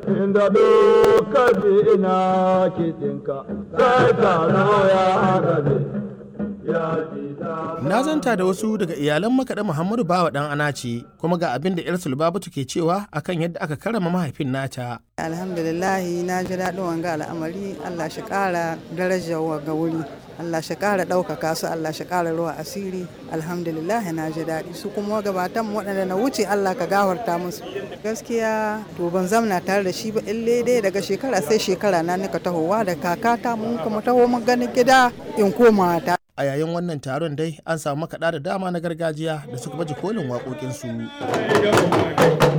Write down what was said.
inda duka ina kiɗinka sai taro ya rabe ya ji Na zanta da wasu daga iyalan makaɗa Muhammadu Bawa ɗan Anace kuma ga abin da 'yar Sulbabatu ke cewa akan yadda aka karama mahaifin nata. alhamdulillahi na ji daɗin wanga al'amari allah shi ƙara darajar ga wuri allah shi ƙara ɗaukaka su allah shi ƙara ruwa asiri alhamdulillahi na ji daɗi su kuma gabatan waɗanda na wuce allah ka gafarta musu gaskiya to ban zamna tare da shi ba ille dai daga shekara sai shekara na nika tahowa da kakata mun kuma taho mun ganin gida in koma ta A yayin wannan taron dai an samu makaɗa da dama na gargajiya da suka baje kolin waƙoƙinsu.